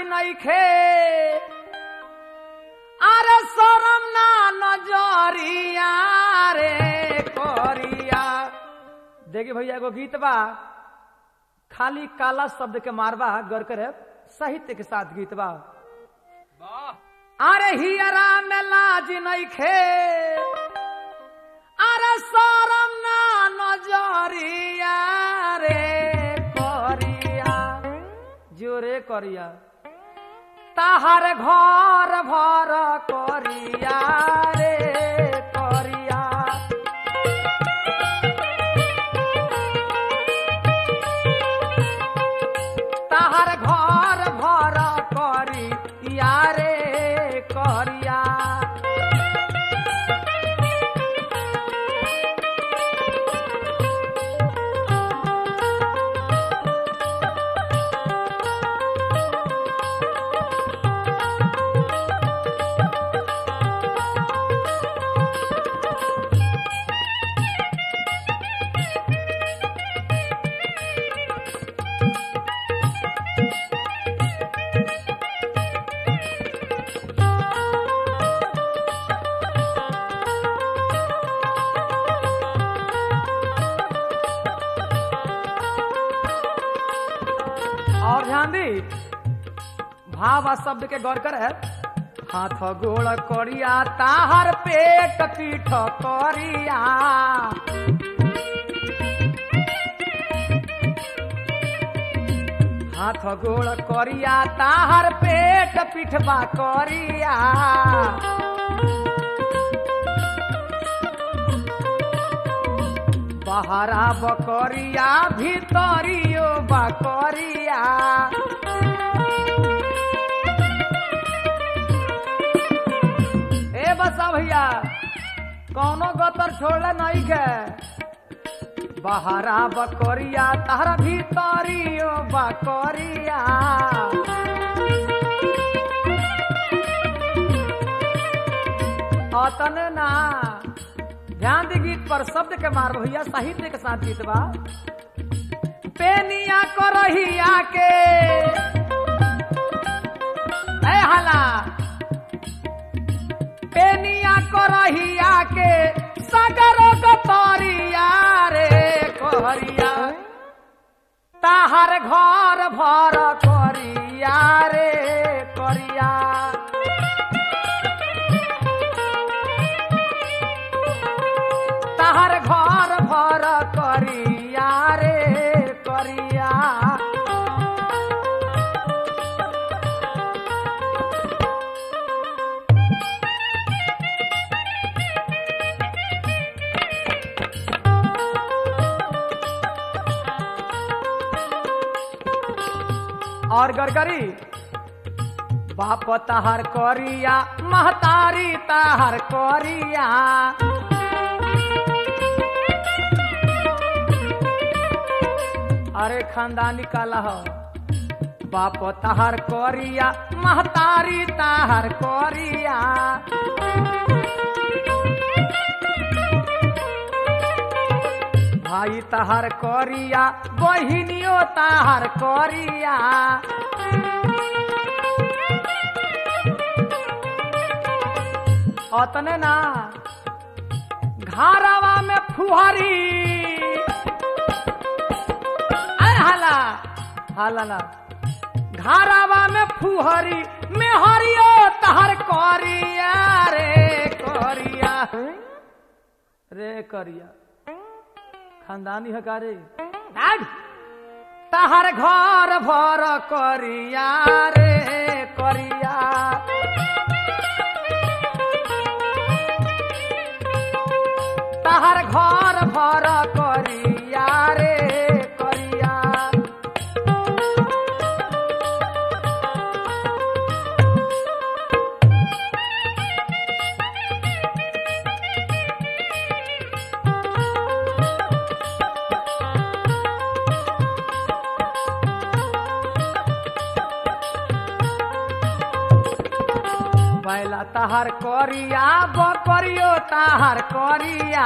नइखे अरे शरम ना नजरिया रे करिया देखिए भैया एगो गीत बा खाली काला शब्द के मारवा गौर करे साहित्य के साथ गीत बा अरे हियरा में लाज नइखे अरे शरम ना नजरिया रे करिया जोरे करिया ताहार घर भर करिया रे करिया ताहार घर भर करिया रे करिया और ध्यान दी भाव आ शब्द के गौर करे हाथ गोड़ करिया ताहर पेट पीठ करिया हाथ गोड़ करिया ताहर पेट पीठबा करिया बहरा बकरिया भीतरियो बकरिया ए बसा भैया कौनो गतर छोड़ले नहीं के बहरा बकरिया तारा भीतरियो बकरिया अतने ना ध्यान दी गीत पर शब्द के मार भैया साहित्य के साथ गीत बा पेनिया करहिया के ए हला पेनिया करहिया के सगर गतरिया रे करिया ताहर घर भर करिया रे करिया ताहर घर भर करिया रे करिया और गरगरी बाप ताहर करिया महतारी ताहर करिया अरे खानदानी काला हो बाप ताहर करिया महतारी ताहर करिया भाई ताहर करिया बहिनियो ताहर करिया अतने ना घारावा में फुहरी अरे हाला हाला ना घारावा में फुहरी में हरियो तहर करिया रे करिया रे करिया खानदानी है का रे नाग। तहर घर भर करिया रे करिया तहर घर भर करिया रे करिया बैला तहार करिया बकरियो तहार करिया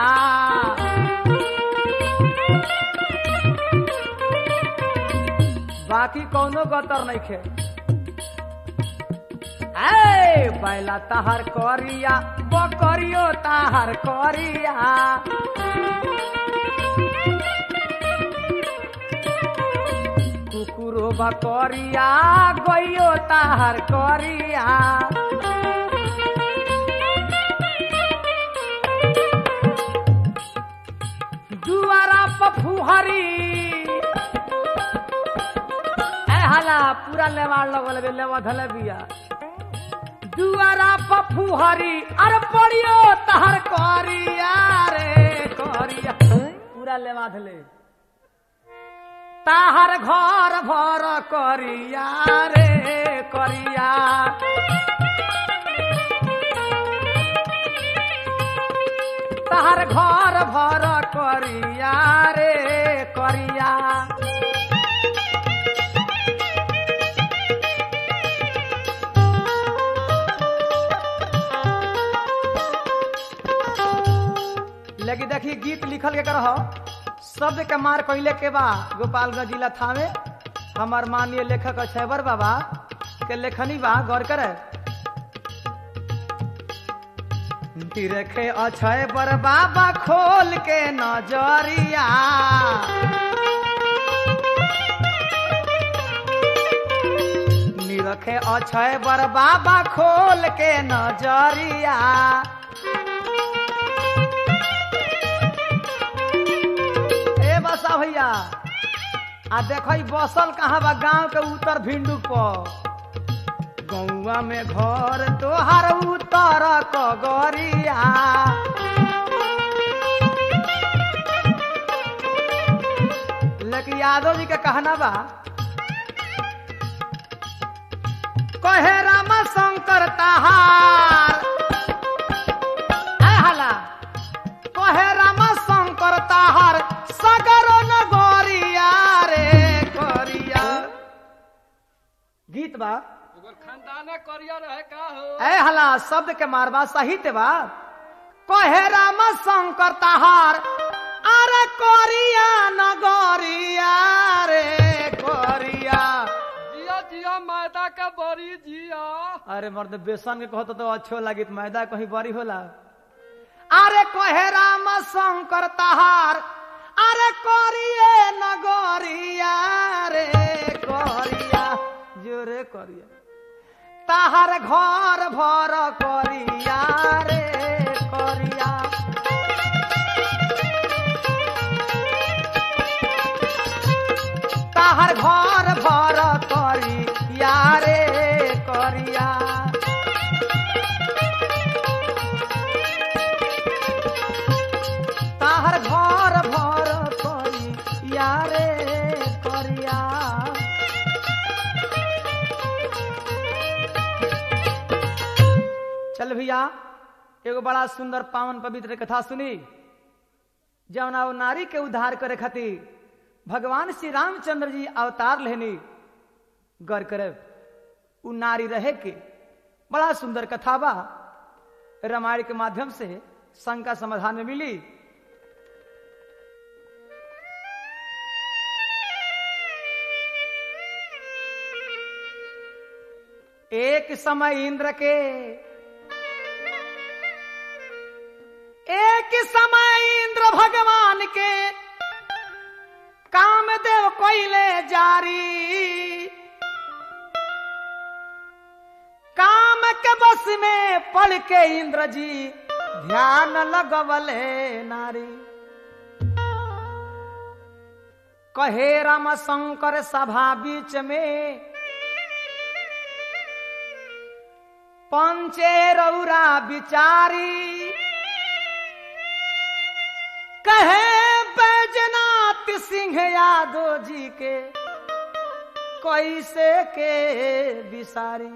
बाकी कौनो गतर नहीं खे ए बैला ताहार करिया बकरियो ताहार करिया कुकुरो बकरिया गइयो ताहार करिया दुआरा पफुहरी ए हला पूरा लेवाड़ लगल बे लेवा धले बिया दुआरा पफुहरी अरे पड़ियो तहर करिया रे करिया पूरा लेवा धले ताहर घर भर करिया रे करिया ताहर घर भर करिया रे करिया लेकिन देखी गीत लिखल के करह शब्द के मार कैले के बा गोपालगंज जिला थामे हमार माननीय लेखक छैबर बाबा के लेखनी बा गौर करे रखे अक्षय पर बाबा खोल के नजरिया निरखे अक्षय बर बाबा खोल के नजरिया ए बसा भैया आ देख बसल कहाँ बा गांव के उत्तर भिंडू पर गौवा में घर तोहर उतर कगरिया लेकिन यादव जी के कहना बा कहे राम शंकर तहार ऐ हला कहे राम शंकर तहार सगर नगरिया रे करिया गीत बा ओकर खानदाने करिया रहे का हो ऐ हला शब्द के मारबा साहित्य बा कहे राम शंकर तहार अरे करिया नगरिया रे करिया जिया जिया मैदा के बड़ी जिया अरे मर्द बेसन के कहतो तो अच्छो लागी तो मैदा कहीं बड़ी होला अरे कहे राम शंकर तहार अरे करिए नगरिया रे करिया जोरे करिया ताहार घर भर करिया रे करिया ताहार घर भर करिया रे करिया ताहार घर भर करिया रे करिया चल भैया एगो बड़ा सुंदर पावन पवित्र कथा सुनी जौना वो नारी के उद्धार करे खातिर भगवान श्री रामचंद्र जी अवतार लेनी गौर करे उ नारी रहे के बड़ा सुंदर कथा बा रामायण के माध्यम से शंका समाधान में मिली एक समय इंद्र के एक समय इंद्र भगवान के कामदेव कोइले जारी काम के बस में पढ़ के इंद्र जी ध्यान लगवले नारी कहे राम शंकर सभा बीच में पंचे रौरा बिचारी कहे बैजनाथ सिंह यादव जी के कैसे के बिसारी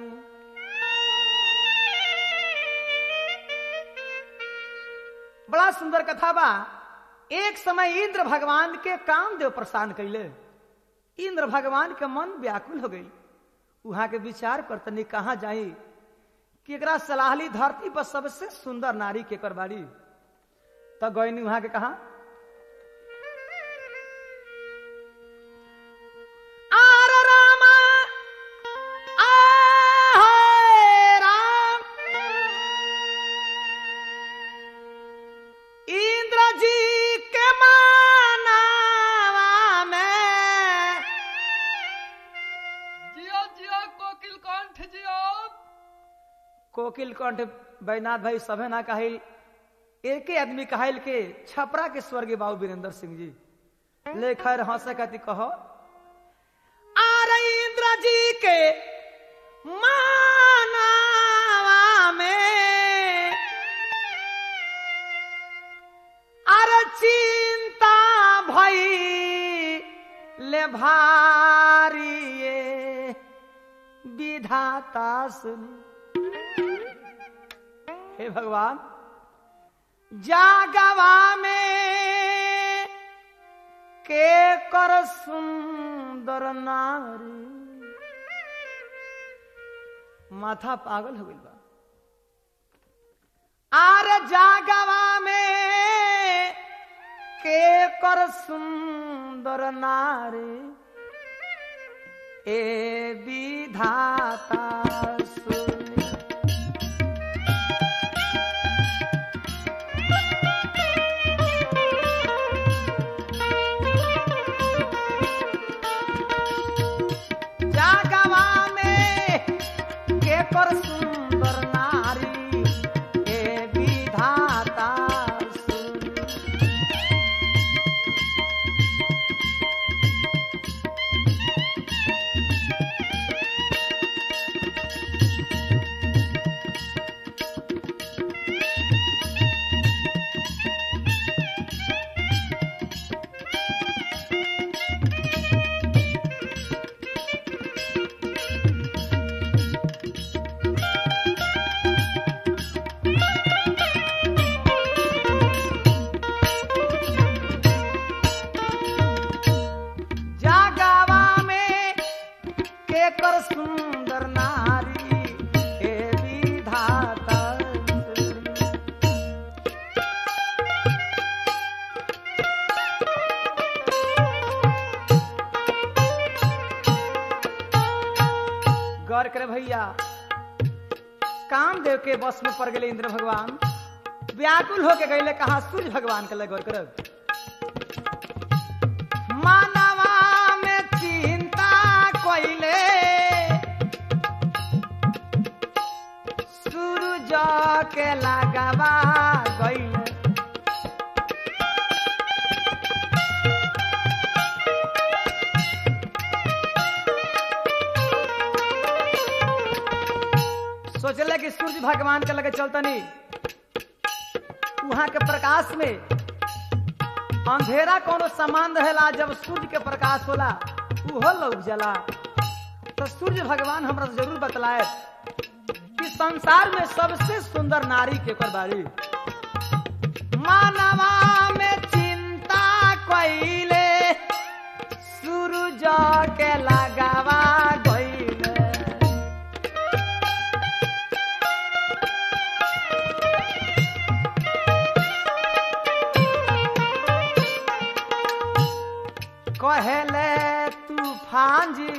बड़ा सुंदर कथा बा एक समय इंद्र भगवान के कामदेव प्रसान कैले इंद्र भगवान के मन व्याकुल हो गई वहां के विचार कर तनी कहा जाई कि एकरा सलाहली धरती पर सबसे सुंदर नारी के कर बाड़ी तो गयनी वहां के कहा आर रामा, आहे कोकिल कंठ बैनाथ भाई सभे ना कहिल एके आदमी कहिल के छपरा के स्वर्गीय बाबू वीरेंद्र सिंह जी ले खैर हंसे कति कहो आर इंद्र जी के मानावा में अरे चिंता भई ले भारी ये विधाता सुन हे भगवान जागवा में के कर सुंदर नारी माथा पागल हो गइल बा आर जागवा में के कर सुंदर नारी ए विधाता सुनी जागवा में के कर सुंदर नारी ए विधाता सुनी जागवा में के कर सुंदर नारी ए विधाता गौर करे भैया कामदेव के बस में पड़ गए इंद्र भगवान व्याकुल होके गए कहा सूर्य भगवान के लग गौर करब मानवा में चिंता कोइले सूरज के लगावा गइले सोचले कि सूर्य भगवान के लगे चलतनी वहां के प्रकाश में अंधेरा कोनो सामान रहेला जब सूर्य के प्रकाश होला उहो लौक जाला तो सूर्य भगवान हमरा से जरूर बतलाए कि संसार में सबसे सुंदर नारी के कर बारी मानवा में चिंता कइले सूरज के लगावा गइले कहेले तूफान जी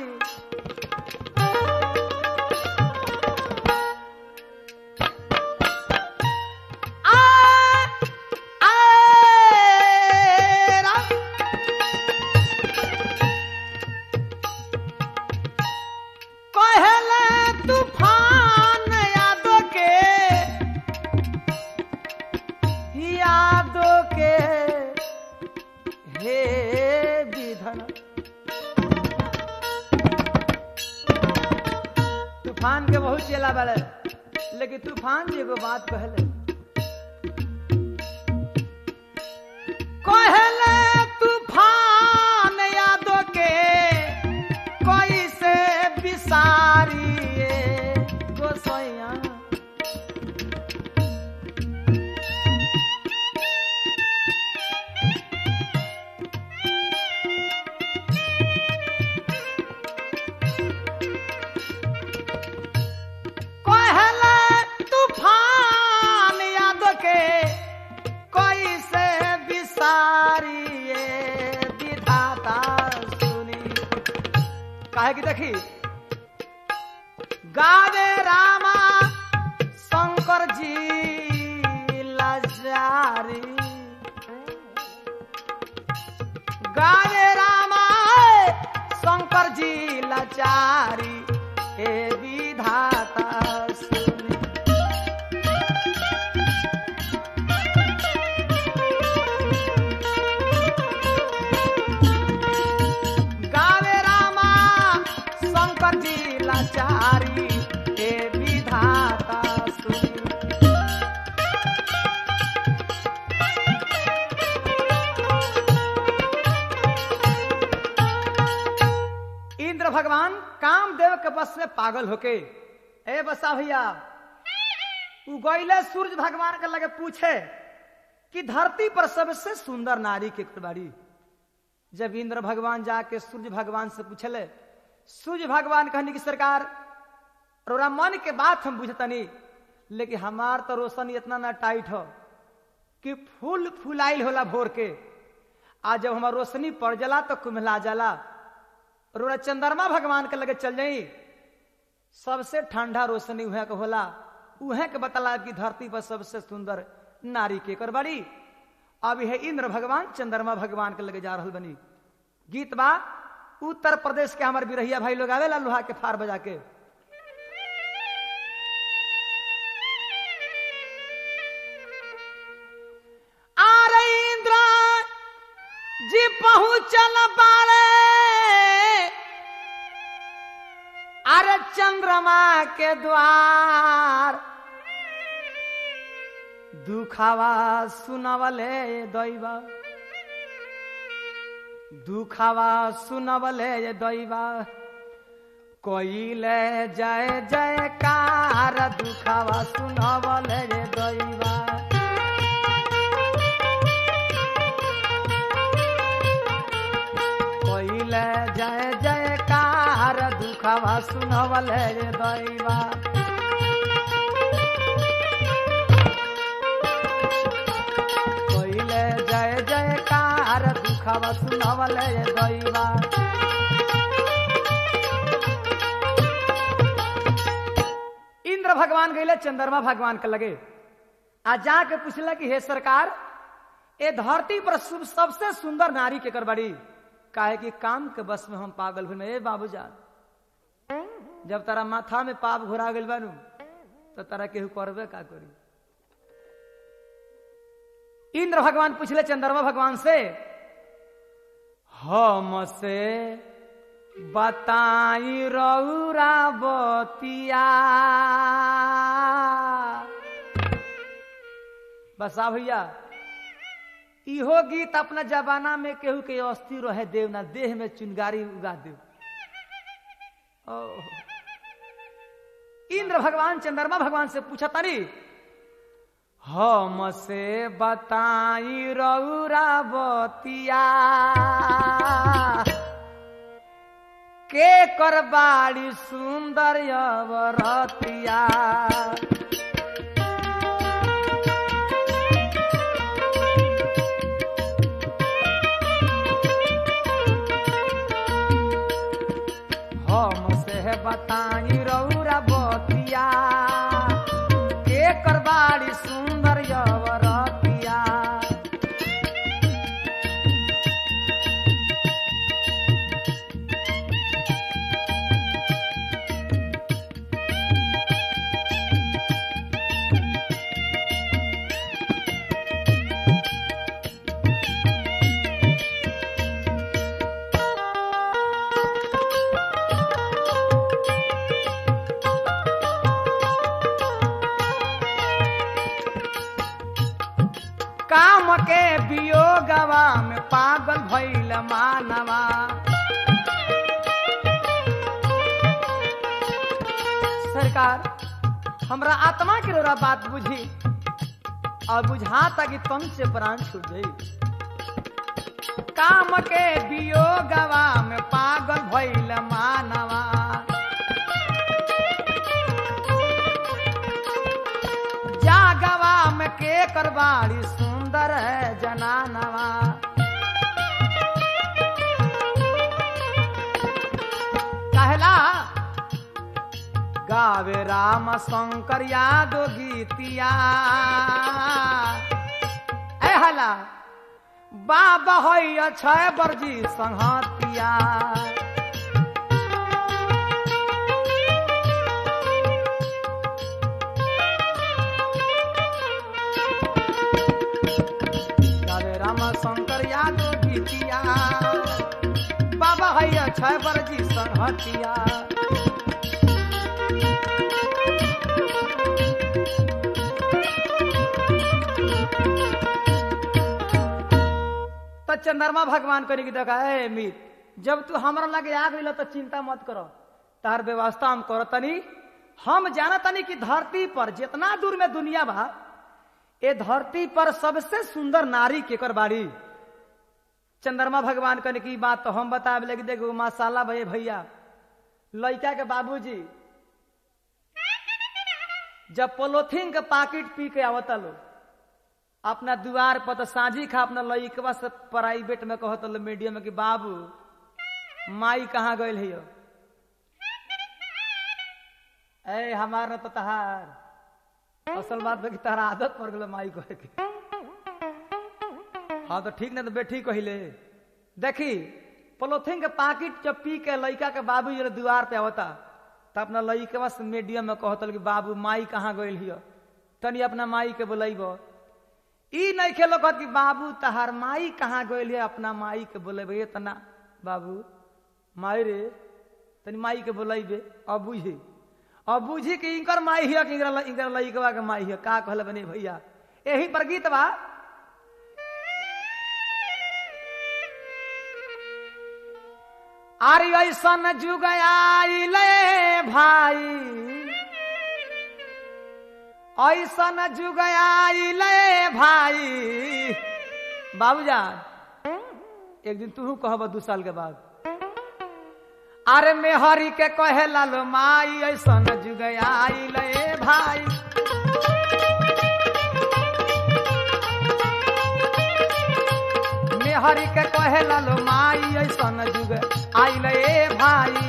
आ, आ, रा। कहेले तूफान यादों के यादों के हे विधन तूफान के बहुत चेला बड़े लेकिन तूफान जी एगो बात कहले कहले तूफान यादों के कोई से बिसारी गोसैया कहले तूफान याद के कोई से बिसारिए विधाता सुनी काहे की देखी गावे रामा शंकर जी लाचारी गावे रामा शंकर जी लाचारी हे विधाता सुनी लाचारी हे विधाता सुनी इंद्र भगवान कामदेव के बस में पागल होके ए बसा भैया उ गईले सूर्य भगवान के लगे पूछे कि धरती पर सबसे सुंदर नारी के बाड़ी जब इंद्र भगवान जाके सूर्य भगवान से पूछले सूर्य भगवान कहनी कि सरकार रोरा मन के बात हम बुझतनी लेकिन हमार तो रोशनी इतना ना टाइट हो कि फूल फुलाइल होला भोर के आज जब हमार रोशनी पड़ जाला तो कुम्हला जाला रोरा चंद्रमा भगवान के लगे चल जाई सबसे ठंडा रोशनी उहे के होला उहे के बतला कि धरती पर सबसे सुंदर नारी के कर बड़ी अब यह इंद्र भगवान चंद्रमा भगवान के लगे जा रहल बनी गीत बा उत्तर प्रदेश के हमारे बिरहिया भाई लोग आवेला लोहा के फार बजा के आरे इंद्र जी पहुंचल बारे अरे चंद्रमा के द्वार दुखावा सुनवले दैवा दुखावा सुनवले दैवा कोइले जय जयकार दुखावा सुनवले दैवा कोइले जय जयकार दुखावा सुनवले दैवा कोइले जय जयकार दुखावा सुनवले दैवा इंद्र भगवान गईले चंद्रमा भगवान के लगे आ जाके पूछला कि हे सरकार ए धरती पर सु- सबसे सुंदर नारी के कर बड़ी काहे कि काम के बस में हम पागल हुए ए बाबूजान जब तारा माथा में पाप घुरा गइल बानू तो तारा केहू करबे का करी इंद्र भगवान पूछले चंद्रमा भगवान से हम से बताई रौरा बतिया बसा भैया इहो गीत अपना जमाना में केहू के अस्थि रहे देव ना देह में चुनगारी उगा देव ओह। इंद्र भगवान चंद्रमा भगवान से पूछा तारी हम से बताई रौरा बतिया के कर बाड़ी सुंदर अवरतिया हम से बताई रौरा बतिया के कर बाड़ी सुंदर अवरतिया काम के वियोगवा में पागल भइल मानवा सरकार हमरा आत्मा के रोरा बात बुझी और बुझाता कि तन से प्राण छूट जाई काम के वियोगवा में पागल भइल मानवा जागवा में के करवाड़ी सुंदर है जनानवा कहला गावे राम शंकर यादव गीतिया ए हला बाबा होइया छय बरजी संहतिया गावे राम शंकर यादव गीतिया बाबा हैया छय बरजी संहतिया चंद्रमा भगवान करी की देखा ए मीत जब तू हमरा लगे आ गई तो चिंता मत करो तार व्यवस्था हम करो तनी हम जाना तनी कि धरती पर जितना दूर में दुनिया बा ए धरती पर सबसे सुंदर नारी केकर बाड़ी चंद्रमा भगवान कने की बात तो हम बताब लगे देखो माशाला भैया भैया लड़का के बाबूजी जब पोलोथीन के पाकिट पी के आवता लो अपना दुआर पर तो साझी खा अपना लड़कवा से प्राइवेट में कहत लो मीडियम में कि बाबू माई कहाँ गए है ए हमार न तो तहार असल बात बा कि तहरा आदत पड़ गल माई कहे के हाँ तो ठीक ना तो बेठी कहिले देखी पोलोथीन के पाकिट जब पी के लड़का के बाबू जी दुआर पे आवता तो अपना लड़कवा से मीडियम में कहतल कि बाबू माई कहाँ गइल हिय तनी अपना माई के बोलब ई नहीं खेलो कहत कि बाबू तहार माई कहाँ गइल है अपना माई के बोलेबे तना बाबू माई रे तनी माई के बोलेबे अब बुझी अब बुझी कि इनकर माई हिय कि इनकर इनकर लड़कवा के माई हिय का कहले बने भैया यही पर गीत बा आरी ऐसन जुग आइले भाई ऐसन जुग आइले भाई बाबूजान एक दिन तू कहब दू साल के बाद अरे मेहरी के कहे लालो माई ऐसन जुग आइले भाई मेहरी के कहे लालो माई ऐसन जुग आइले भाई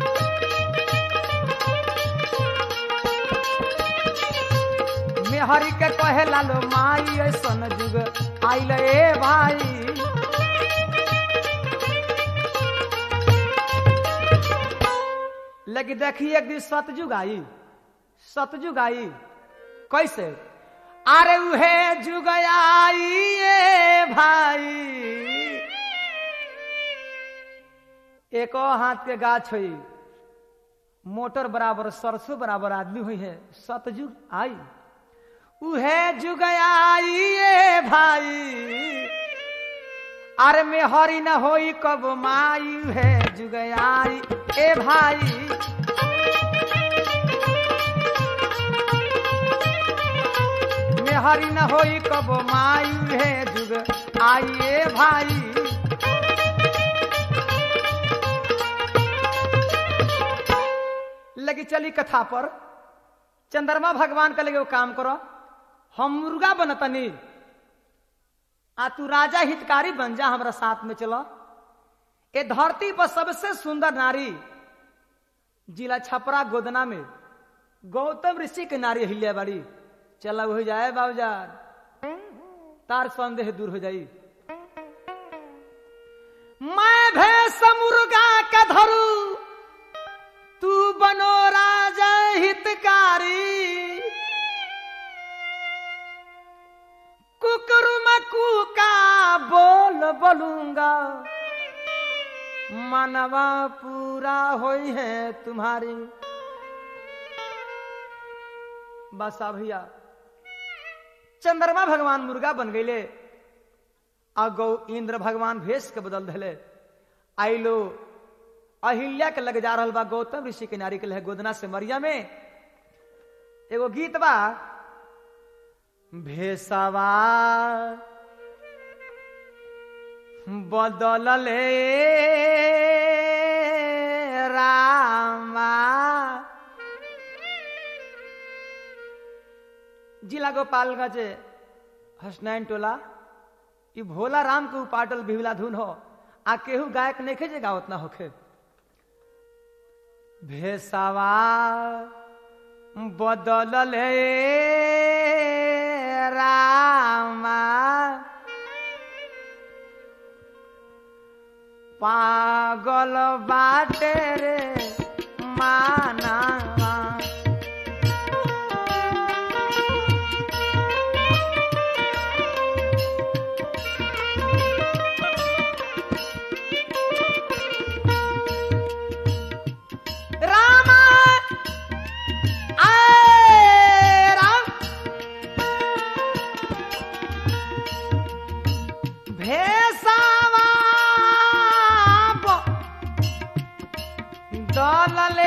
मेहरी के कहे लालो माई ऐसन जुग आइले भाई लेकिन देखिए एक दिन सतजुग आई सतजुग आई कैसे अरे उहे जुग आई ये भाई एको हाथ के गाछ हुई मोटर बराबर सरसों बराबर आदमी हुई है सतजुग आई उहे जुग आई ये भाई अरे में हरी न होई कब माई है जुग आई ए भाई में हरी न होई कब माई है जुग आई ए भाई लगी चली कथा पर चंद्रमा भगवान का लगे वो काम करो हम मुर्गा बनतनी आ तू राजा हितकारी बन जा हमारा साथ में चलो ए धरती पर सबसे सुंदर नारी जिला छपरा गोदना में गौतम ऋषि के नारी हिल्या बाड़ी चला हो जाए बाबूजान तार संदेह दूर हो जाई मैं भैंस मुर्गा का धरू तू बनो राजा हितकारी कुकरुमकू का बोल बोलूंगा मनवा पूरा होई है तुम्हारी बसा भैया चंद्रमा भगवान मुर्गा बन गईले आ गौ इंद्र भगवान भेष के बदल दिले आइलो अहिल्या के लग जा रहा बा गौतम ऋषि के नारी के लहे गोदना से मरिया में एगो गीत बा भेसवा बदलले रामा जिला गोपालगंज हसनैन टोला ई भोला राम के उपाटल बिहला धुन हो आ केहू गायक नहीं जे गावत ना होखे भेसवा बदलल रामा पागल बाटे रे मानावा रामा आए राम भेसा चलले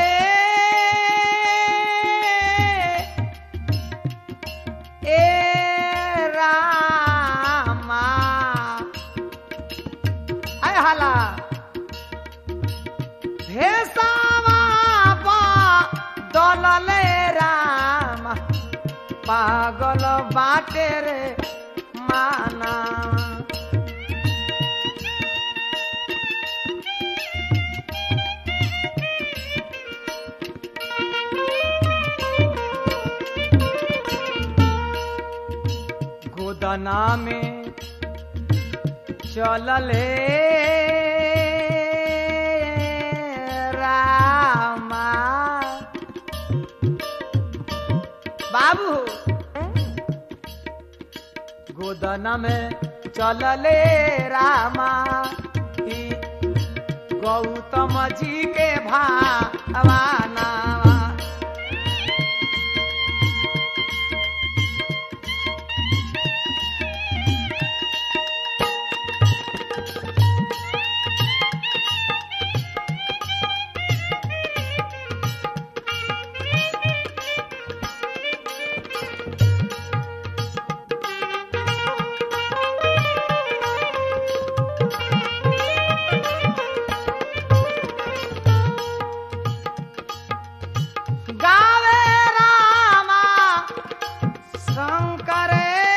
ए रामा आय हाला भेसावा बा दलले रामा पागल बाटे रे माना गोदना में चलले रामा बाबू गोदना में चलले रामा ई गौतम जी के भावाना गावे रामा शंकर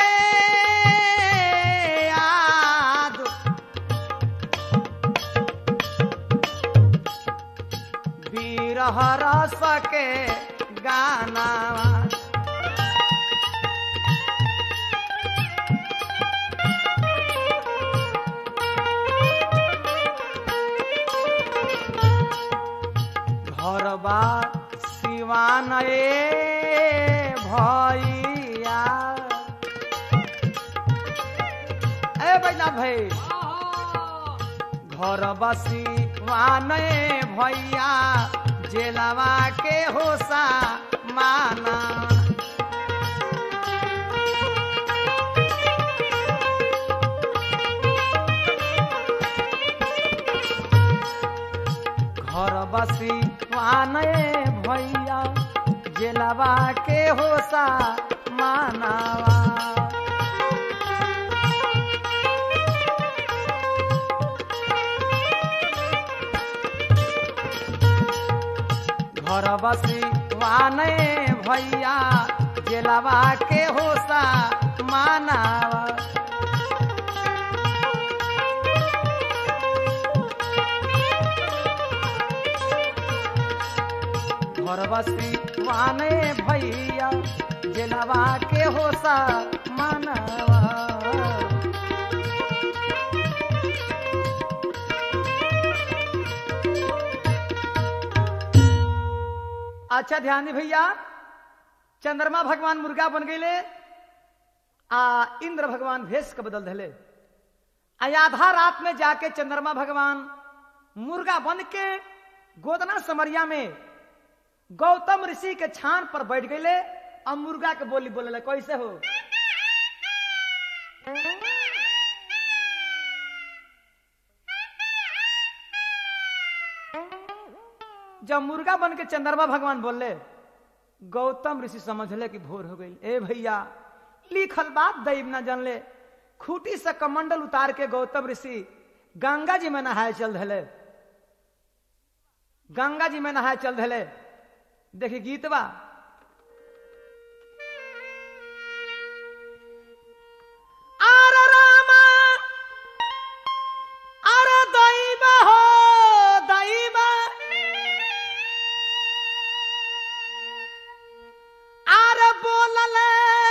याद बीरह रस के गाना घर बार सिवान ए भैया ए बैना भाई घर बसी वाने भैया जेलवा के होसा माना घर बसी वाने भैया जेलवा के होसा मानावा घर बसी वाने भैया जेलवा के होसा मानावा घर बसी वाने भैया जेलवा के होसा मानावा अच्छा ध्यान दी भैया चंद्रमा भगवान मुर्गा बन गए आ इंद्र भगवान भेष के बदल दिले आ आधा रात में जाके चंद्रमा भगवान मुर्गा बन के गोदना समरिया में गौतम ऋषि के छान पर बैठ गए और मुर्गा के बोली बोले कैसे हो जब मुर्गा बन के चंद्रमा भगवान बोले गौतम ऋषि समझले कि भोर हो गई ए भैया लिखल बात दैव न जानले खूटी से कमंडल उतार के गौतम ऋषि गंगा जी में नहाए चल धले गंगा जी में नहाए चल धले देखी गीत बा आर रामा आर दैव हो दैव आर बोलले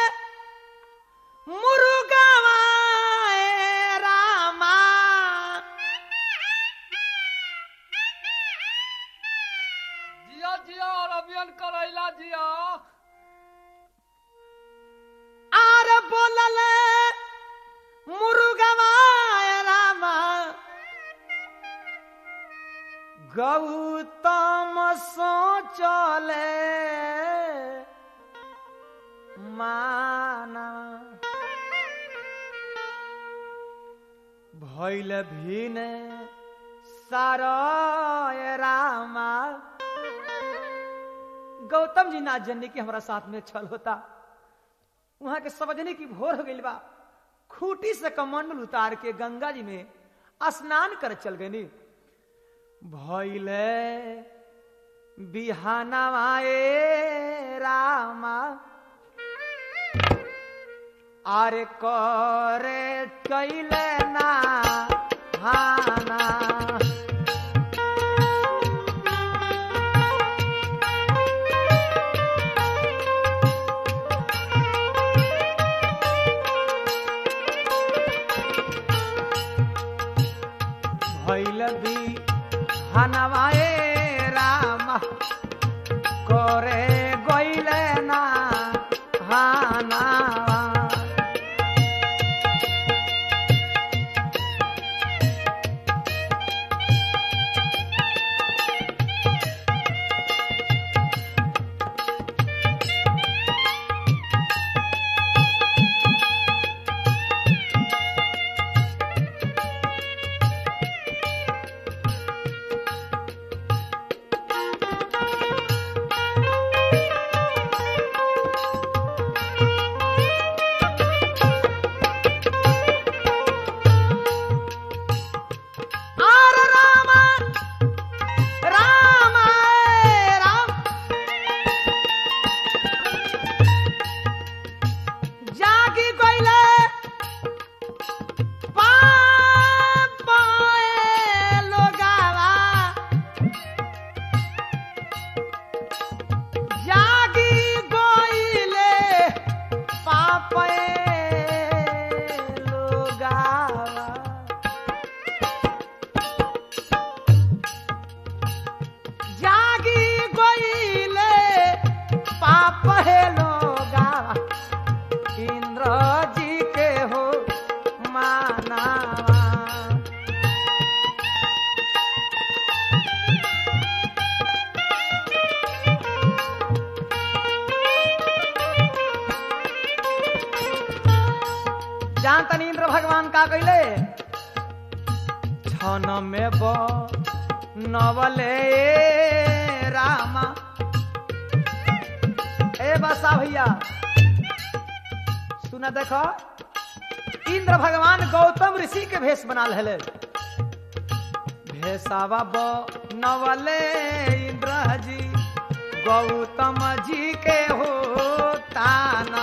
मुर्गावा ए रामा जिया जिया और अभियान करैला जिया आर बोलले मुर्गवा ए रामा गौतम सोचले माना भैल भिने सारा ए रामा गौतम जी ना जनने की हमारा साथ में छल होता वहां के समझने की भोर हो गई बा खूटी से कमंडल उतार के गंगा जी में स्नान कर चल गई भैले बिहानवाए रामा अरे करे कैले ना हाना भैल भी हनवाए रामा करे गैले ना हाना आर राम राम राम जागी गइले पापाए लोगावा जागी गइले पापाए लोगावा जागी गईले पाप हे लोगा इंद्र जी के हो मानावा जानतनी इंद्र भगवान का कैले छन में बो नवले रामा ए बसा भैया सुना देखो इंद्र भगवान गौतम ऋषि के भेष बना ले भेषावा बो नवले इंद्र जी गौतम जी के हो ताना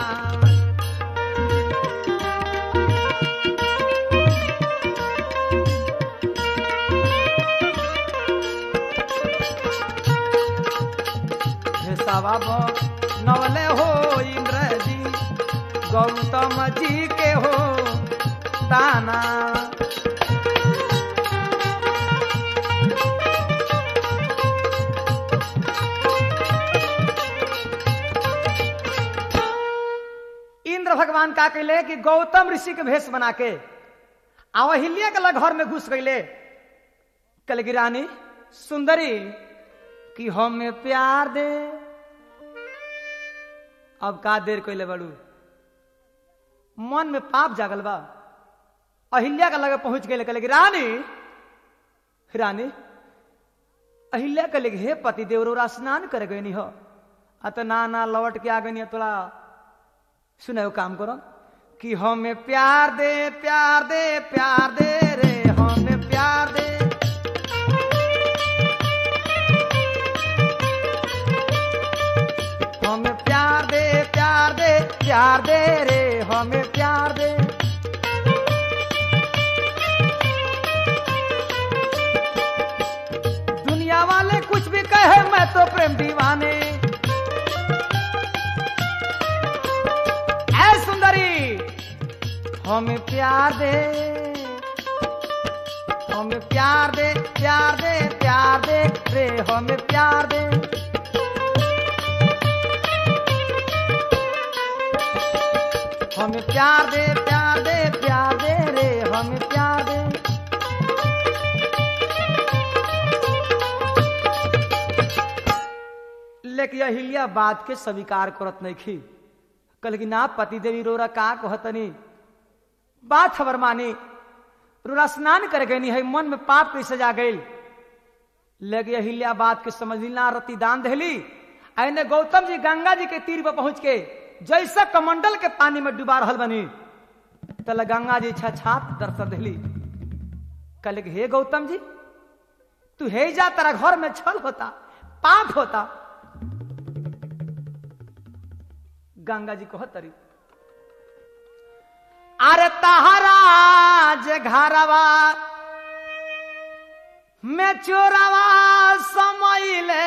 सवाब नवले हो इंद्र जी गौतम जी के हो ताना इंद्र भगवान का कहले कि गौतम ऋषि के भेष बना के अवहिल्या के लग घर में घुस गईले कल गिरानी सुंदरी कि हमें प्यार दे अब का देर कैले बड़ू मन में पाप जागल बा अहिल्या का लगे पहुंच गए कहले कि रानी रानी अहिल्या कहले कि हे पति देवरोरा स्नान करे गए हो आ तो ना ना लौट के आ गई तोरा सुने काम करो कि हमें प्यार दे प्यार दे प्यार दे रे हमें प्यार दे हमें प्यार दे प्यार दे प्यार दे रे हमें प्यार दे दुनिया वाले कुछ भी कहे मैं तो प्रेम दीवाने ऐ सुंदरी हमें प्यार दे हमें प्यार दे प्यार दे प्यार दे रे हमें प्यार दे हमें प्यार दे प्यार दे प्यार दे रे हमें प्यार दे लेकिन अहिल्या बात के स्वीकार करत नहीं खी कल की ना पति देवी रोरा का कहतनी बात खबर मानी रोरा स्नान कर गई है मन में पाप कैसे जा गई लेकिन अहिल्या बात के समझ ना रति दान दहली आइने गौतम जी गंगा जी के तीर पर पहुंच के जैसा कमंडल के पानी में डुबा रहल बनी तले गंगा जी छात दर्शन दिली कहले कि हे गौतम जी तू हे जा तेरा घर में छल होता पाप होता गंगा जी को तरी अरे तहराज घरवा में चोरवा समैले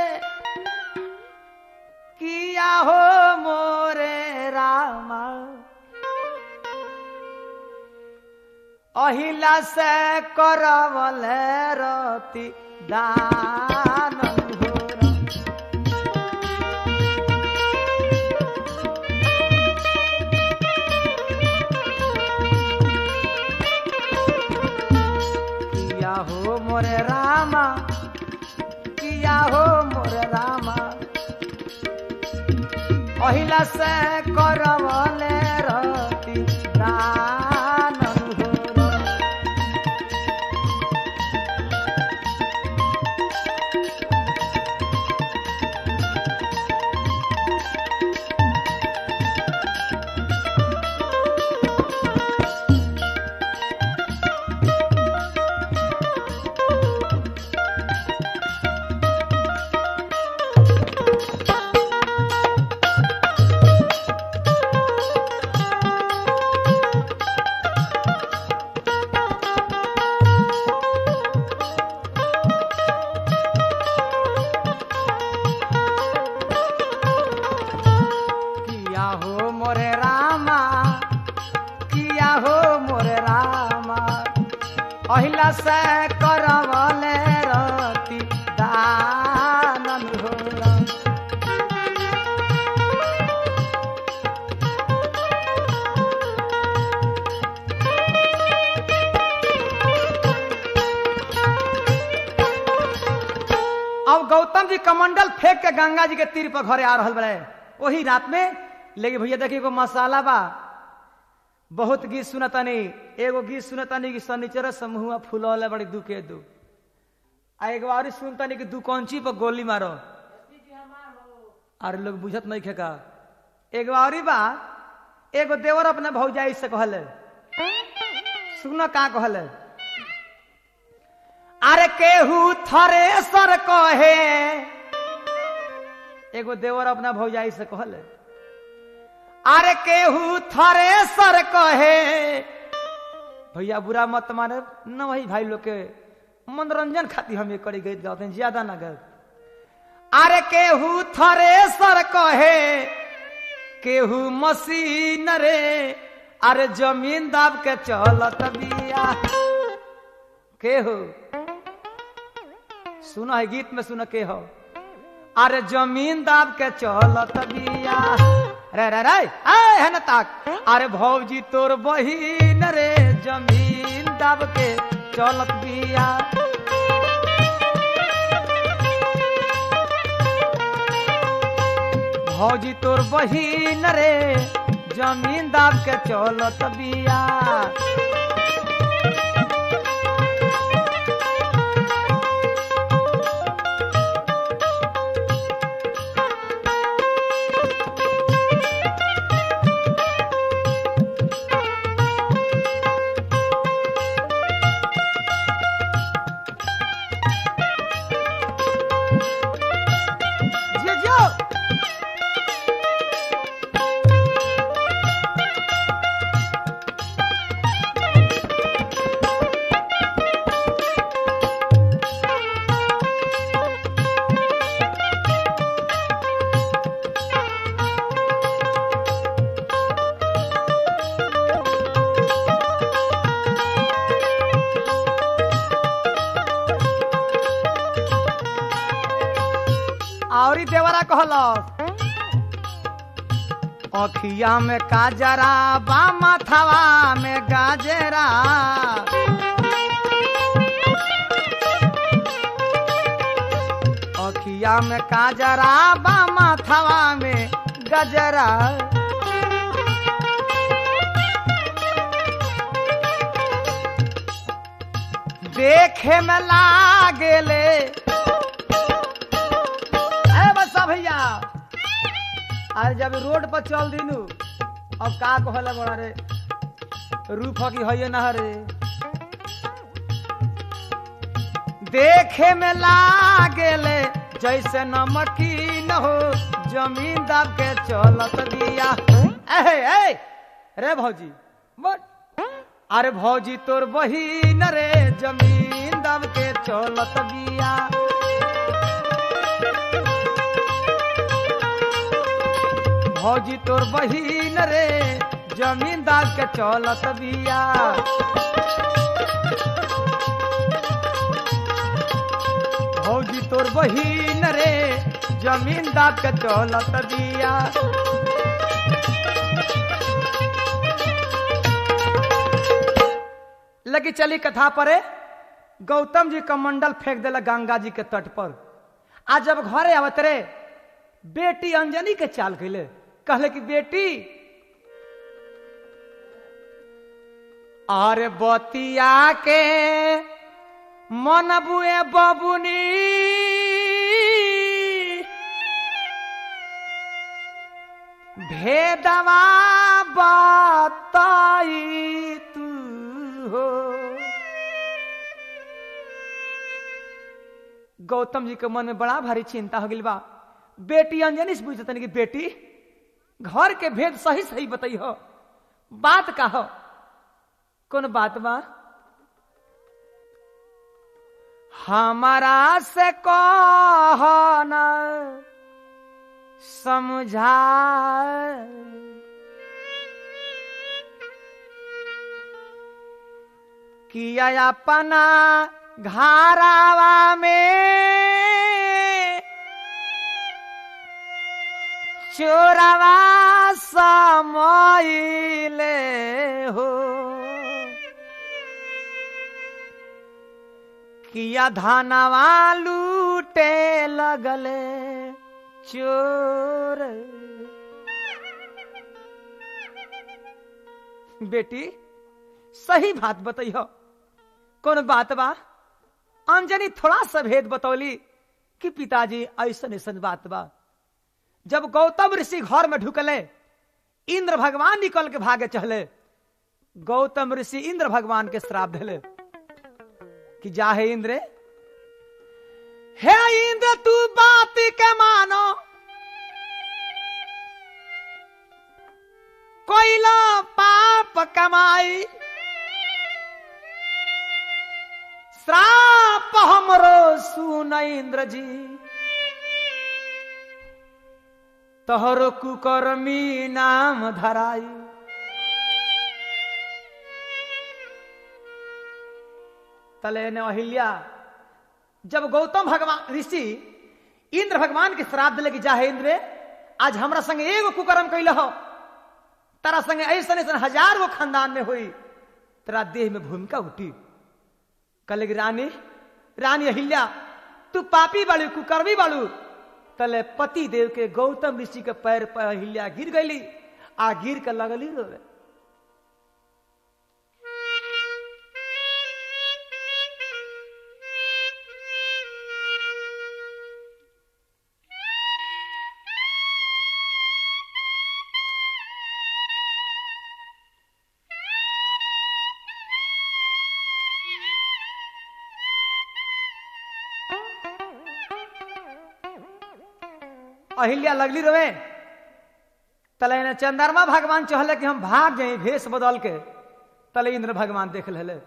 किया हो मोरे रामा अहिला से करवले रति दान हो किया हो मोरे रामा किया हो मोरे रामा अहिला से करवले रति दान हो किया हो मोरे रामा किया हो मोरे रामा अहिला से करवले रति दानन हो अब गौतम जी कमंडल फेंक के गंगा जी के तीर पर घरे आ रहल बड़े वही रात में लेकिन भैया देखिए एगो मसाला बा बहुत गीत सुनतानी एगो गीत सुनतानी कि शनिचर समूह फूल बड़ी दू के दू आ एगो और सुनतानी कि दू कौंची पर गोली मारो अरे लोग बुझत नहीं खेका एगो और बा एगो देवर अपने भौजाई से कहले सुन का कहले अरे केहू थरेसर कहे एगो देवर अपना भौजाई से कहले अरे केहू थरेसर कहे भैया बुरा मत माने न वही भाई लोग के मनोरंजन खातिर हम ये करी गई गाते हैं ज्यादा ना गए अरे केहू थरेसर कहे केहू मशीन रे अरे जमीन दाब के चलत बिया केहू सुनो है गीत में सुनो के हो अरे जमीन दाब के चलत बिया रे रे रे आए है न ताक अरे भौजी तोर बहिन रे जमीन दाब के चलत बिया भौजी तोर बहिन रे जमीन दाब के चलत बिया जे जो और देवरा कहल अखिया में काजरा बा माथवा में गाजरा अखिया में काजरा बा माथवा में गजरा देखे में लागेले ए बसा भैया अरे जब रोड पर चल दीनू अब का कहला बड़ा रे रूप की है ना रे देखे में लागेले जैसे नमकीन हो जमीन दब के चलत दिया ए ए रे भौजी बट अरे भौजी तोर बहिन रे जमीन दब के चलत बिया भौजी तोर बहिन रे जमीन दब के चलत बिया भौजी तोर बहिन रे जमीन दब के चलत बिया लगी चली कथा परे गौतम जी का मंडल फेंक दिला गंगा जी के तट पर आज जब घरे आवत रे बेटी अंजनी के चाल कैले कहले कि बेटी अरे बतिया के मन बुए बबुनी भेदवा बताई तू हो गौतम जी के मन में बड़ा भारी चिंता हो गई बा बेटी अंजनी से पूछतन कि बेटी घर के भेद सही सही बताई हो बात का हो कौन बात बा हमारा से कहना समझा किया अपना घरावा में चोरवा समले हो किया धानवा लूटे लगले चोर बेटी सही बात बताइयो कौन बात बा अंजनी थोड़ा सा भेद बतौली कि पिताजी ऐसा ऐसन बात बा जब गौतम ऋषि घर में ढुकले इंद्र भगवान निकल के भागे चले गौतम ऋषि इंद्र भगवान के श्राप दिले कि जा हे इंद्र हे इंद्र तू बात के मानो कोइला पाप कमाई श्राप हमरो सुन इंद्र जी तोहरो कुकर्मी नाम धराई तले ने अहिल्या जब गौतम भगवान ऋषि इंद्र भगवान के श्राप दिले कि जा इंद्र आज हमरा संग एगो कुकर्म कैल हो तारा संग ऐसा ऐसा हजार गो खानदान में हुई तेरा देह में भूमिका उठी कल रानी रानी अहिल्या तू पापी बालू कुकर्मी बालू तले पति देव के गौतम ऋषि के पैर पर अहिल्या गिर गई आ गिर के लगली रोवे अहिल्या लगली रवे तले ने चंद्रमा भगवान चहले कि हम भाग जाए भेष बदल के तले इंद्र भगवान देख ले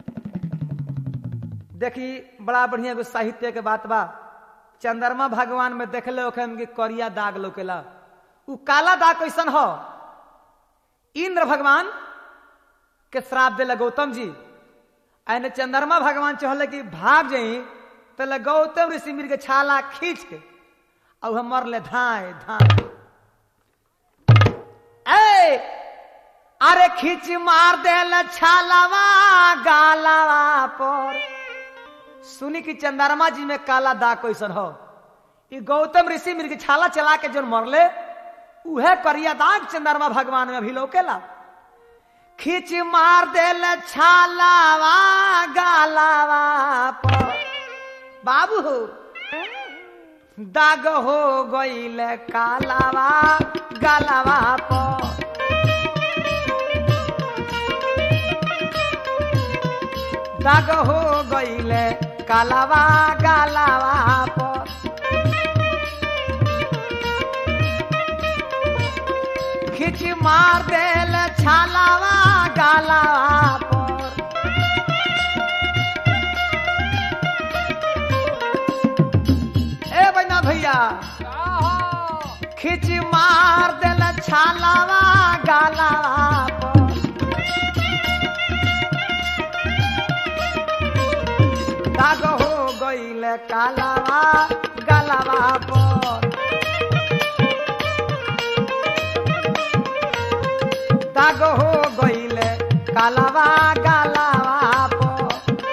देखी बड़ा बढ़िया एगो साहित्य के बात बा चंद्रमा भगवान में देखले ओखन के करिया दाग लोकेला उ काला दाग कैसन हो इंद्र भगवान के श्राप दिले गौतम जी आने चंद्रमा भगवान चहले कि भाग जाई तले गौतम ऋषि मिर के छाला खींच के और हम मरले धाए धाए ए अरे खींच मार देल छालावा गालावा पर सुनी कि चंद्रमा जी में काला दाग कैसन हो ई गौतम ऋषि मिर्ग छाला चला के जो मरले उहे करिया दाग चंद्रमा भगवान में अभी लोकेला खींच मार देल छालावा गालावा पर बाबू दाग हो गईल कालावा गालावा पर दाग हो गईल कालावा गालावा पर खिच मार देल छालावा गालावा पर ए बना भैया का हो खिच मार देल छालावा गालावा पर दाग हो गईल कालावा गालावा पर दाग हो गईल कालावा गालावा पर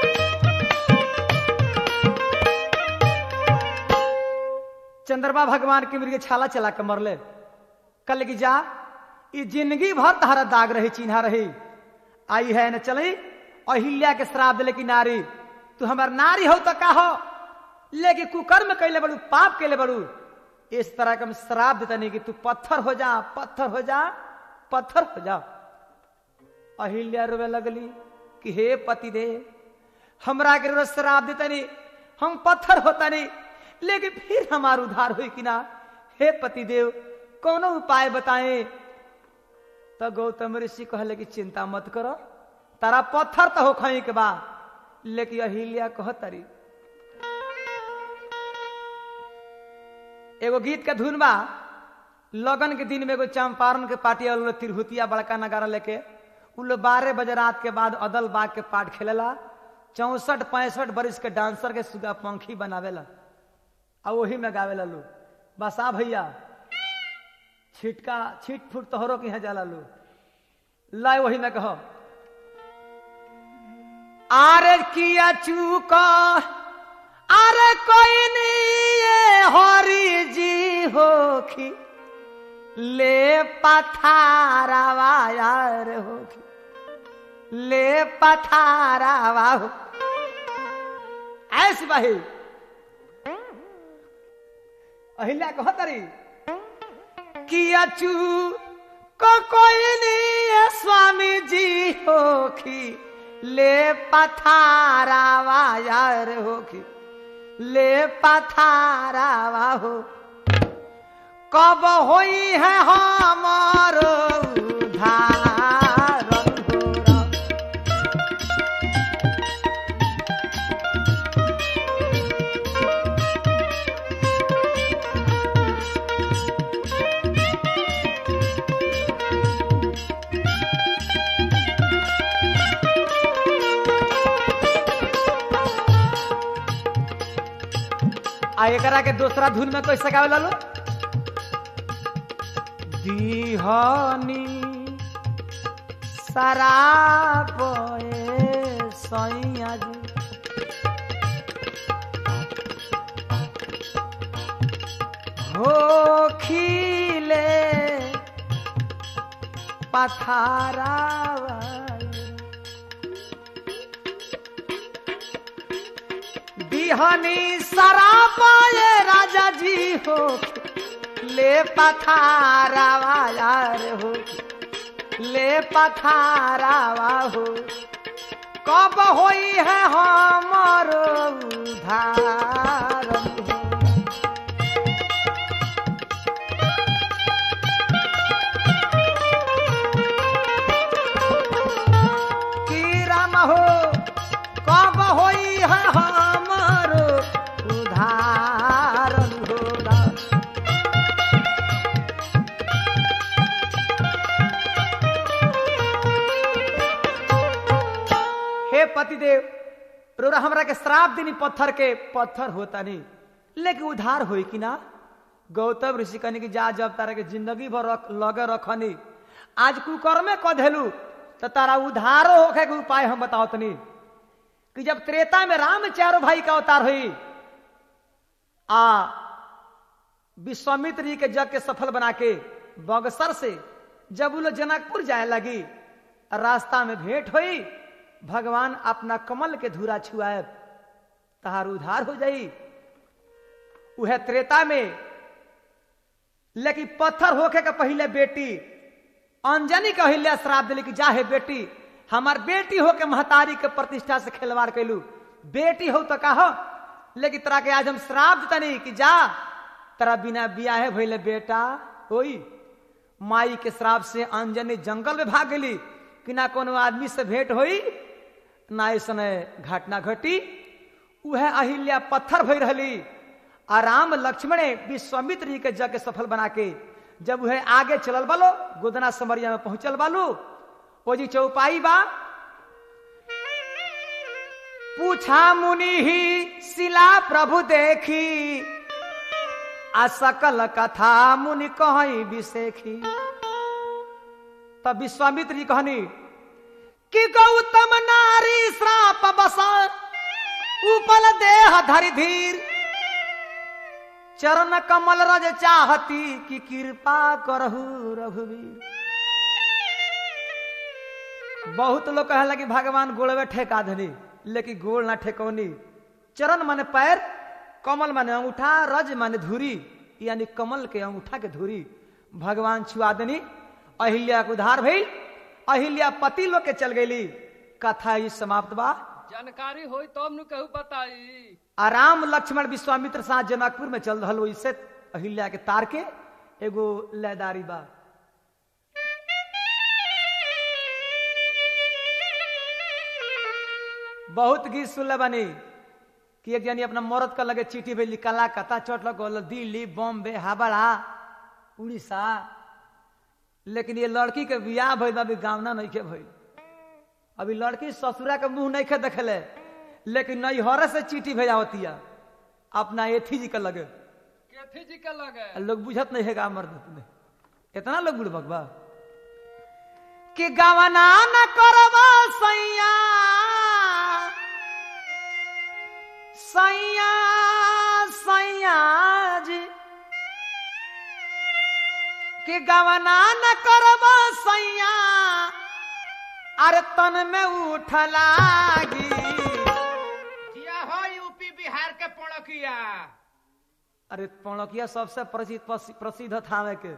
चंद्रमा भगवान के मृग छाला चला के मरले कल की जा ई जिंदगी भर तहरा दाग रही चिन्हा रही आई है न चली अहिल्या के श्राप दिले की नारी तू हमार नारी हो तो का हो लेकिन कुकर्म कैले बड़ू पाप कैले बड़ू इस तरह का हम श्राप देता नहीं कि तू पत्थर हो जा पत्थर हो जा पत्थर हो जा अहिल्या रोवे लगली कि हे पति दे हमरा के रोज श्राप देता नहीं हम पत्थर होता नहीं लेकिन फिर हमार उधार हुई कि ना हे पति देव कोनो उपाय बताएं तो गौतम ऋषि कहले कि चिंता मत करो तारा पत्थर तो हो खई के बा लेकिन अहिल्या कहतरी एगो गीत का धुन बा लगन के दिन में एगो चंपारण के पार्टी वाला लोग तिरहुतिया बड़का नगारा लेके उ लोग बारह बजे रात के बाद अदल बाग के पाठ खेलेला चौसठ पैंसठ बरिस के डांसर के सुगा पंखी बनावेला आ वही में गावेला लोग बसा भैया छिटका छिट फुट तोहरो के यहाँ जाला लोग लाए वही में कहो आरे किया चूक अरे कोई नहीं ये हरी जी होखी ले पथारावा यार होखी ले पथारावा हो ऐसी बाही अहिल्या कहतरी किया चू को कोई नहीं है स्वामी जी होखी ले पथारावा यार होखी ले पथारावा हो कब होई है हमारो उधार हो आ एकरा के दूसरा धुन में कैसे गावे लालो दीहनी शराब ए सैया जी हो खिले पथारावा बिहनी सरापाए राजा जी हो ले पथारावा यार हो ले पथारावा हो कब होई है हमारो उधार हो की राम हो कब होई है हमारो उधार हो हे पतिदेव रोरा हमरा के श्राप देनी पत्थर के पत्थर होता नहीं लेकिन उधार होई कि ना गौतम ऋषि कहने की जा जब तारा के जिंदगी भर रख, लगे रखनी आज कुकर्मे क धेलू तो तारा उधारो होखे के उपाय हम बताओ तनी कि जब त्रेता में राम चारों भाई का अवतार हुई आ विश्वामित्र जी के जग के सफल बना के बगसर से जब वो लोग जनकपुर जाए लगी रास्ता में भेंट हुई भगवान अपना कमल के धूरा छुआए तहार उधार हो जाई उहे त्रेता में लेकिन पत्थर होके के पहले बेटी अंजनी के अहिल्या श्राप दिली कि जा हे बेटी हमार बेटी हो के महतारी के प्रतिष्ठा से खिलवाड़ कैलू बेटी हो तो कहो लेकिन तरा के आज हम श्राप देता नहीं कि जा तरा बिना बियाहे भइले बेटा होई माई के श्राप से अंजनी जंगल में भाग गई कि ना कोनो आदमी से भेंट होई ना ऐसा घटना घटी उहे अहिल्या पत्थर भई रही आ राम लक्ष्मण विश्वामित्र जी के जग के सफल बना के जब वह आगे चलल बालो गोदना समरिया में पहुंचल बालो ओ जी चौपाई बा पूछा मुनि ही शिला प्रभु देखी आ सकल कथा मुनि कहीं बिसेखी तब विश्वामित्र जी कहनी कि गौतम नारी श्राप बसा उपल देह धरि धीर चरण कमल रज चाहती कि कृपा करहु रघुवीर बहुत लोग कहला कि भगवान गोड़वे ठेका धनी लेकिन गोड़ ना ठेकौनी चरण माने पैर कमल माने अंगूठा रज माने धुरी यानी कमल के अंगूठा के धुरी भगवान छुआ देनी अहिल्या के उधार भइल अहिल्या पति लोग के चल गई कथा ही समाप्त बा जानकारी होई तब नु कहू बताई आराम लक्ष्मण विश्वामित्र साथ जनकपुर में चल रहा इससे अहिल्या के तार के एगो लयदारी बा बहुत गीत सुनले बानी कि एक जनी अपना मरद का लगे चिट्ठी भेजली कला कथा चोट लग दिल्ली बॉम्बे हावड़ा उड़ीसा लेकिन ये लड़की के बियाह भइल अभी गावना नहीं के भइल अभी लड़की ससुरा के मुंह नहीं खे देखले लेकिन नैहर से चिट्ठी भेजा होती है अपना एथी जी के लगे केथी जी के लगे लोग बुझत नहीं है मर्द में इतना लोग बुढ़ भगवा कि गवना न करवा सैया सैया सैया जी कि गवना न करवा सैया अरे तन में उठ लागी जिया हो यूपी बिहार के पड़किया अरे पौणकिया सबसे प्रसिद्ध प्रसिद्ध थावे के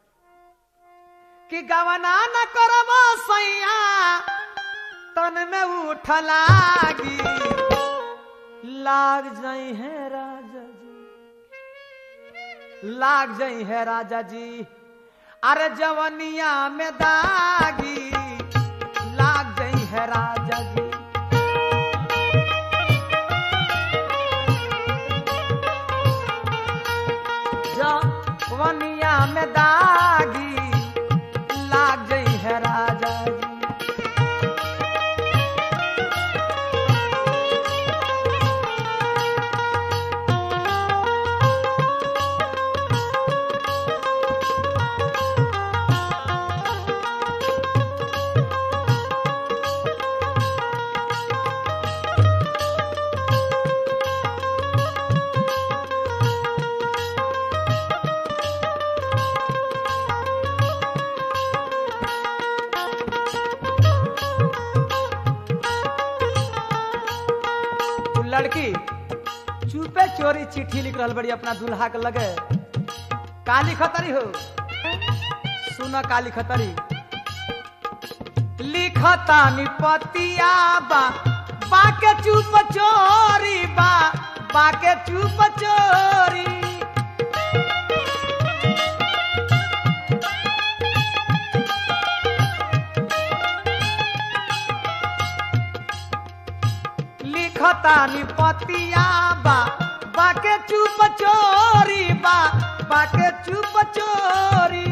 कि गवना न करब सैया तन में उठ लागी लाग जाई है राजा जी लाग जाई है राजा जी अरे जवनिया में दागी लाग जाई है राजा जी जवनिया में दागी लाग गई है राजा जी उ लड़की चुपे चोरी चिट्ठी लिख रहल बड़ी अपना दूल्हा के लगे काली खतरी हो सुन काली खतरी लिखता निपतिया बा बाके चुप चोरी बा बाके चुप चोरी लिखता निपतिया बा बाके चुप चोरी बा बाके चुप चोरी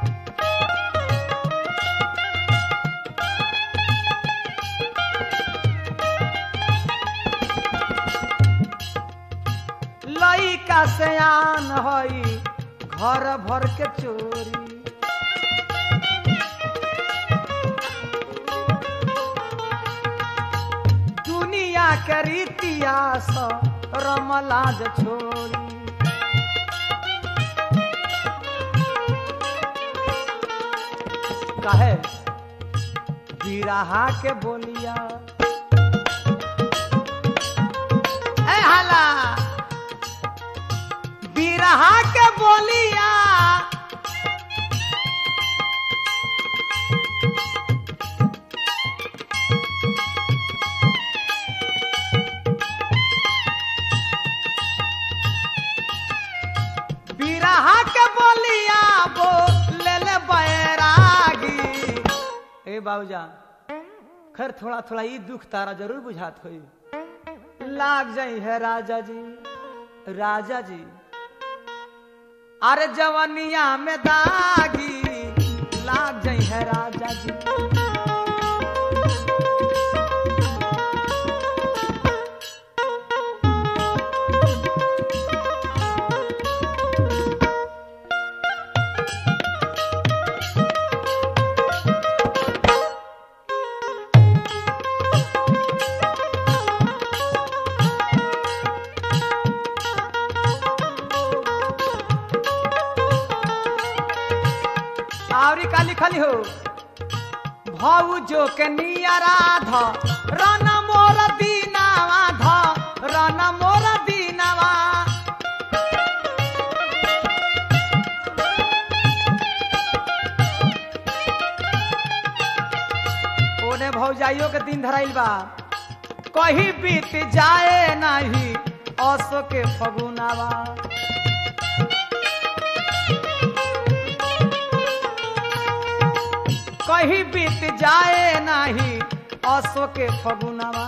लइका सयान हई घर भर के चोरी दुनिया के रीतिया स रमलाज छोरी कहे बिरहा के बोलिया ए हाला बिरहा के बोलिया बिरहा के बोलिया बोले ले बैरागी ए बाबूजा खैर थोड़ा थोड़ा ई दुख तारा जरूर बुझात होई लाग जाई है राजा जी राजा जी अरे जवनिया में दागी लाग जाई है राजा जी आवरी काली खाली हो भौजो के नियराध रन मोर दीनावा ध रन मोर दीनावा ओने भौजाइयो के दिन धराइल बा कहीं बीत जाए नाही असो के फगुनावा कहीं बीत जाए नाही असो के फगुनावा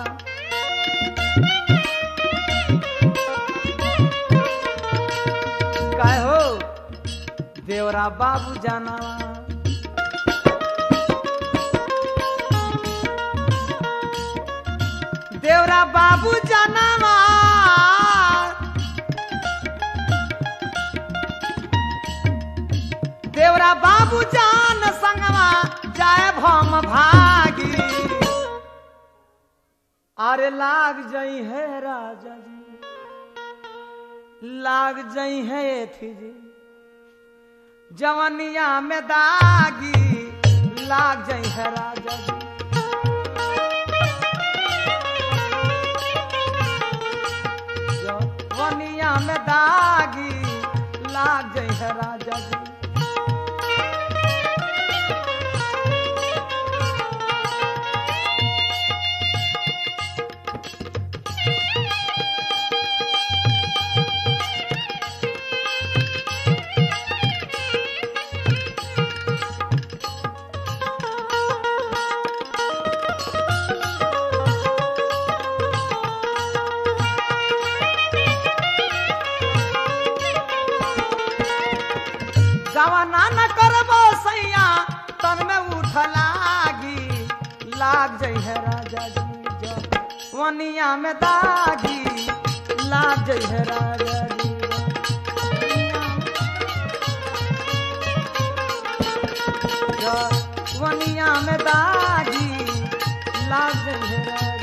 काय हो देवरा बाबू जानावा देवरा बाबू जानावा देवरा बाबू जान संगवा जाए भम भागी अरे लाग जई है राजा जी लाग जई है थी जी जवनिया में दागी लाग जई है राजा जी जवनिया में दागी लाग जई है राजा जी जवाना न करबो सैया तन में उठ लागी लाग जई है राजा जी जो वनिया में दागी लाग जई है राजा जी जो वनिया में दागी लाग जई है राजा